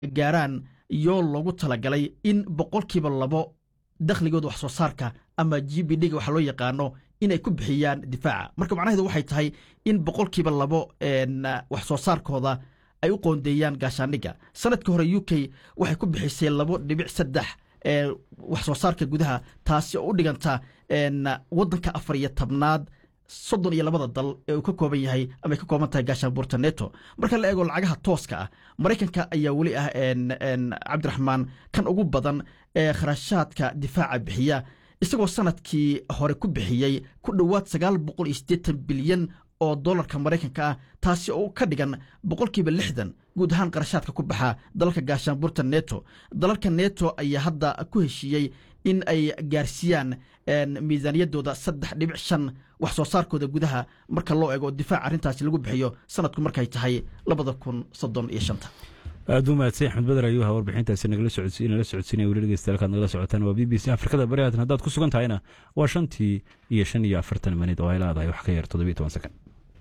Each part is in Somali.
gaaraan yoo loogu talagalay in boqolkiiba labo dakhligooda wax soo saarka ama g b d-ga waxa loo yaqaano inay ku bixiyaan difaaca marka macnaheedu waxay tahay in boqolkiiba labo wax soo saarkooda ay u qoondeeyaan gaashaandhigga sanadkii hore u k waxay ku bixisay labo dhibic saddex wax soo saarka gudaha taasi oo u dhiganta waddanka afar iyo tobnaad soddon iyo labada dal ee uu ka kooban yahay ama ay ka kooban tahay gaashaanbuurta neto marka la eego lacagaha tooska ah maraykanka ayaa weli ah cabdiraxmaan kan ugu badan ee kharashaadka difaaca bixiya isagoo sanadkii hore ku bixiyey ku dhowaad sagaal boqol iyo siddeetan bilyan oo dollarka maraykanka ah taasi oo ka dhigan boqolkiiba lixdan guud ahaan qarashaadka ku baxa dalalka gaashaanbuurta neto dalalka neto ayaa hadda ku heshiiyey in ay gaarsiiyaan miisaaniyaddooda saddex dhibic shan wax soo saarkooda gudaha marka loo eego difaac arrintaasi lagu bixiyo sanadku markay tahay labada kun soddon iyo shanta aad u mahadsan axmed bader ayuu ahaa warbixintaasi nagala socodsiinaya weli dhegeystayaal nagala socotaan waa b b c afrikada bari haatan haddaad ku sugan tahayna waa shantii iyo shan iyo afartan minid oo ay leedahay wax ka yar toddobiyo toban sekond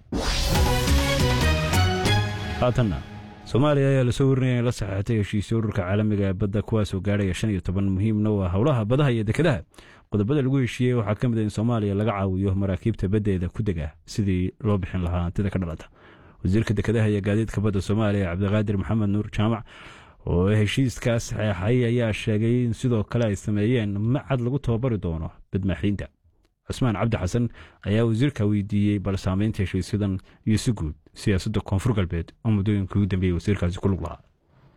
haatanna soomaaliya ayaa lasoo warinaya in la saxeexatay heshiisyo ururka caalamiga ee badda kuwaasoo gaadhaya shan iyo toban muhiimna waa howlaha badaha iyo dekedaha qodobada lagu heshiiyey waxaa ka mid a in soomaaliya laga caawiyo maraakiibta baddeeda ku dega sidii loo bixin lahaa hantida ka dhalata wasiirka dekedaha iyo gaadiidka badda soomaaliya cabdiqaadir maxamed nuur jaamac oo heshiiskaas saxeexay ayaa sheegay in sidoo kale ay sameeyeen macad lagu tababari doono badmaaxiinta cusmaan cabdi xasan ayaa wasiirka weydiiyey bal saamaynta heshiisyadan iyo si guud siyaasadda koonfur galbeed oo muddooyinka ugu dambeeyey wasiirkaasi ku lug lahaa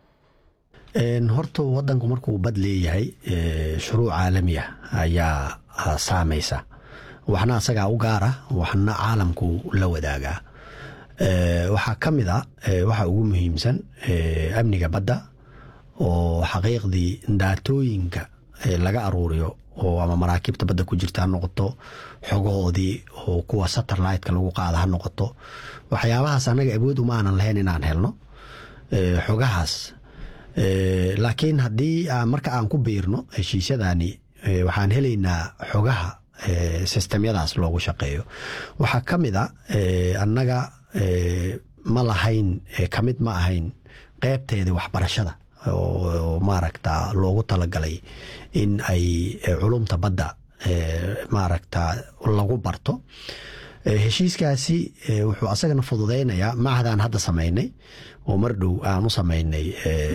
horta wadanku markuu bad leeyahay shuruuc caalami ah ayaa saamaysa waxna asagaa u gaara waxna caalamku la wadaagaa waxaa ka mid a waxa ugu muhiimsan amniga badda oo xaqiiqdii daatooyinka laga aruuriyo oo ama maraakiibta badda ku jirta ha noqoto xogahoodii oo kuwa satelliteka lagu qaada ha noqoto waxyaabahaas annaga awood uma aanan lahayn inaan helno xogahaas laakiin haddii marka aan ku biirno heshiisyadani waxaan helaynaa xogaha sistemyadaas loogu shaqeeyo waxaa ka mid a annaga ma lahayn kamid ma ahayn qeybteeda waxbarashada oo maaragta loogu talagalay in ay culumta badda maaragta lagu barto heshiiskaasi wuxuu asagana fududeynayaa macadaan hadda samaynay oo mar dhow aan u samaynay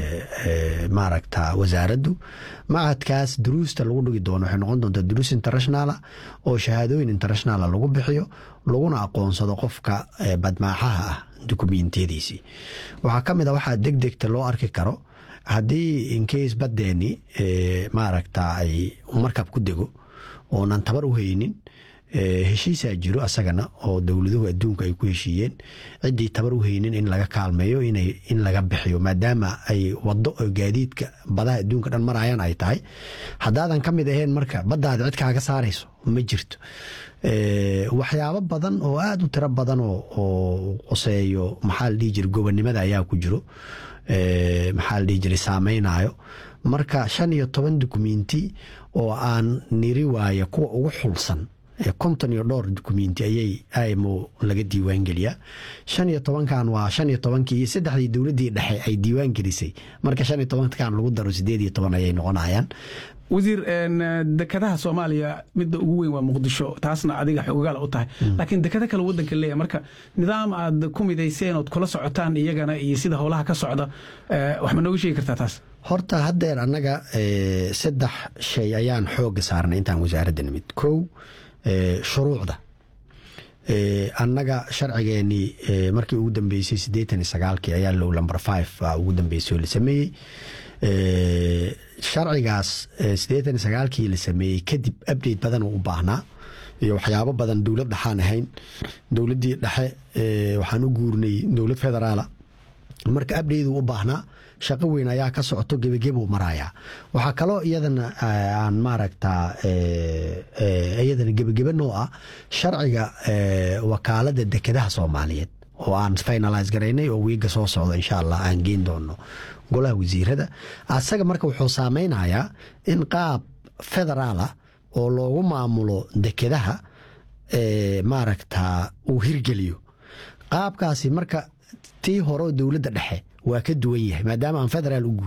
maaragta wasaaraddu macadkaas duruusta lagu dhigi doono waxay noqon doontaa duruus internationala oo shahaadooyin internationala lagu bixiyo laguna aqoonsado qofka badmaaxaha ah dukumentiyadiisii waxaa ka mid a waxaa deg degta loo arki karo haddii inkeys baddeeni maaragta ay markab ku dego oonan tabar u haynin heshiisaa jiro asagana oo dowladuhu adduunka ay ku heshiiyeen ciddii tabar u haynin in laga kaalmeeyo in laga bixiyo maadaama ay wado gaadiidka badaha adduunka dhan marayaan ay tahay haddaadan ka mid ahayn marka baddaada cid kaaga saarayso ma jirto waxyaabo badan oo aada u tiro badan oo qoseeyo maxaa la dhihi jira gobonnimada ayaa ku jiro maxaa la dhihi jiray saameynayo marka shan iyo toban dukumenti oo aan niri waaya kuwa ugu xulsan konton iyo dhowr dukumenti ayay imo laga diiwaan geliyaa shan iyo tobankan waa shan iyo tobankii iyo saddexdii dowladdii dhexe ay diiwaan gelisay marka shan iyo tobankan lagu daro sideed iyo toban ayay noqonayaan wasiir dekadaha soomaaliya midda ugu weyn waa muqdisho taasna adiga xogogaal u tahay laakiin dekado kale wadanka leeyahay marka nidaam aad ku midayseen ood kula socotaan iyagana iyo sida howlaha ka socda wax ma nooga sheegi kartaa taas horta haddeer annaga saddex shay ayaan xooga saarnay intaan wasaaradda nimid kow shuruucda annaga sharcigeenii markii ugu dambeysay siddeetan iyo sagaalkii ayaa low number five ugu dambeysay oo la sameeyey sharcigaas siddeetan iyo sagaalkii la sameeyey kadib update badan uu u baahnaa iyo waxyaabo badan dowlad dhexaan ahayn dowladdii dhexe waxaan u guurnay dowlad federaala marka update uu u baahnaa shaqo weyn ayaa ka socoto gebagebuu marayaa waxaa kaloo iyadana aan maaragta iyadana gebagebe noo ah sharciga wakaalada dekedaha soomaaliyeed oo aan finalise garaynay oo wiiga soo socdo insha allah aan geen doono golaha wasiirada asaga marka wuxuu saameynayaa in qaab federaala oo loogu maamulo dekedaha maaragta uu hirgeliyo qaabkaasi marka tii hore dowladda dhexe waa ka duwan yahay maadaama aan federaal u